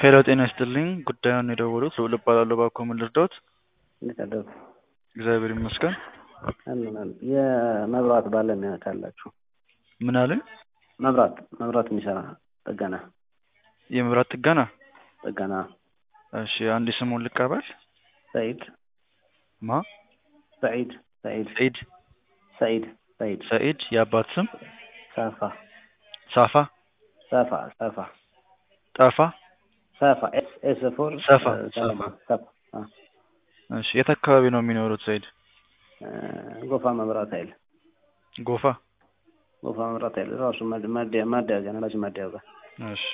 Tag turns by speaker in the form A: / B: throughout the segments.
A: ሄሎ ጤና ይስጥልኝ ጉዳዩን የደወሉት ልዑል እባላለሁ እባክዎ ምን ልርዳዎት
B: እንዴት አደሩ?
A: እግዚአብሔር ይመስገን
B: አለን አለን። የመብራት ባለሙያ ካላችሁ
A: ምን አሉኝ
B: መብራት መብራት የሚሰራ ጥገና
A: የመብራት ጥገና
B: ጥገና
A: እሺ አንዴ ስሙን ልቀበል
B: ሰኢድ
A: ማ
B: ሰኢድ ሰኢድ
A: ሰኢድ
B: ሰኢድ ሰኢድ
A: ሰኢድ የአባት ስም
B: ሳፋ
A: ሳፋ
B: ሳፋ ሳፋ
A: ጠፋ
B: ሳፋ ኤስ ኤስ ፎር
A: ሰፋ
B: ሰላም
A: ሰፋ
B: ሳፋ አ
A: እሺ የት አካባቢ ነው የሚኖሩት ሰኢድ
B: እ ጎፋ መብራት ኃይል
A: ጎፋ
B: ጎፋ መብራት ኃይል ራሱ ማድ- ማደያ ማደያ ጋር ነዳጅ ማደያ ጋር
A: እሺ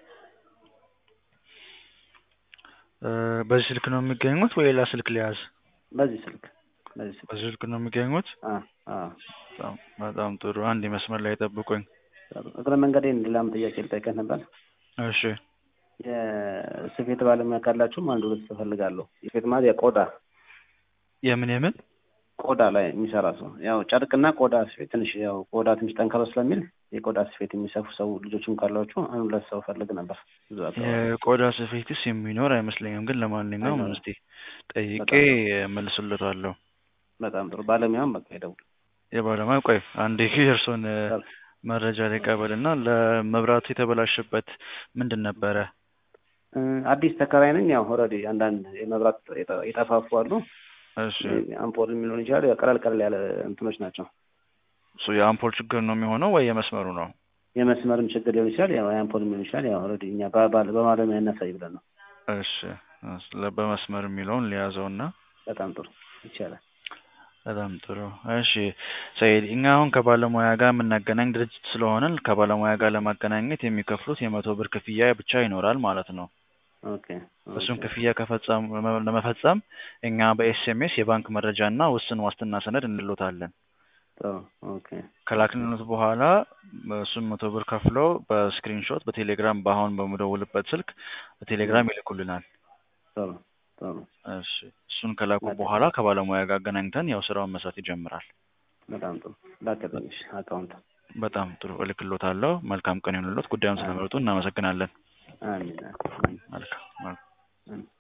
A: እ በዚህ ስልክ ነው የሚገኙት ወይ ሌላ ስልክ ሊያዝ
B: በዚህ ስልክ በዚህ ስልክ
A: በዚህ ስልክ ነው የሚገኙት
B: አ አ
A: በጣም በጣም ጥሩ አንድ መስመር ላይ ጠብቁኝ
B: እግረ መንገዴን ሌላም ጥያቄ ልጠይቅህ ነበር
A: እሺ
B: የስፌት ባለሙያ ካላችሁም አንድ ሁለት እፈልጋለሁ የስፌት ማለት የቆዳ
A: የምን የምን
B: ቆዳ ላይ የሚሰራ ሰው ያው ጨርቅና ቆዳ ስፌት ትንሽ ያው ቆዳ ትንሽ ጠንከር ስለሚል የቆዳ ስፌት የሚሰፉ ሰው ልጆችም ካሏችሁ አንድ ሁለት ሰው ፈልግ ነበር ብዙ አካባቢ
A: የቆዳ ስፌትስ የሚኖር አይመስለኝም ግን ለማንኛውም
B: አይኖርም።
A: እስቲ ጠይቄ መልስልታለሁ
B: በጣም ጥሩ ባለሙያም በቃ ይደውል
A: የባለሙያ ቆይ አንዴ የእርሶን እ መረጃ ልቀበልና ለመብራቱ የተበላሸበት ምንድን ነበረ
B: እ አዲስ ተከራይ ነኝ ያው ኦልሬዲ አንዳንድ የመብራት የጠ- የጠፋፉ አሉ
A: እሺ
B: አምፖል ሊሆን ይችላል ያው ቀለል ቀለል ያለ እንትኖች ናቸው
A: እሱ የአምፖል ችግር ነው የሚሆነው ወይ የመስመሩ ነው
B: የመስመርም ችግር ሊሆን ይችላል ያው የአምፖልም ሊሆን ይችላል ያው ኦልሬዲ እኛ በ- ባለ- በባለሙያ እናሳይ ብለን ነው
A: እሺ ስለ በመስመር የሚለውን ሊያዘውና
B: በጣም ጥሩ ይቻላል
A: በጣም ጥሩ እሺ ሰኢድ እኛ አሁን ከባለሙያ ጋር የምናገናኝ ድርጅት ስለሆንን ከባለሙያ ጋር ለማገናኘት የሚከፍሉት የመቶ ብር ክፍያ ብቻ ይኖራል ማለት ነው
B: ኦኬ
A: እሱን
B: ኦኬ
A: ክፍያ ከፈጸም ለመፈጸም እኛ በኤስኤምኤስ የባንክ መረጃ እና ውስን ዋስትና ሰነድ እንልዎታለን
B: ጥሩ ኦኬ
A: ከላክንሎት በኋላ እሱን መቶ ብር ከፍለው በስክሪንሾት በቴሌግራም በአሁን በምደውልበት ስልክ በቴሌግራም ይልኩልናል
B: ጥሩ ጥሩ
A: እሺ እሱን ከላኩ በኋላ ከባለሙያ ጋር አገናኝተን ያው ስራውን መስራት ይጀምራል
B: በጣም ጥሩ ላክልኝ እሺ አካውንት
A: በጣም ጥሩ እልክሎታለሁ መልካም ቀን ይሁንልዎት ጉዳዩን ስለመረጡ እናመሰግናለን
B: አሚን አሚን
A: መልካም መልካም
B: አሚን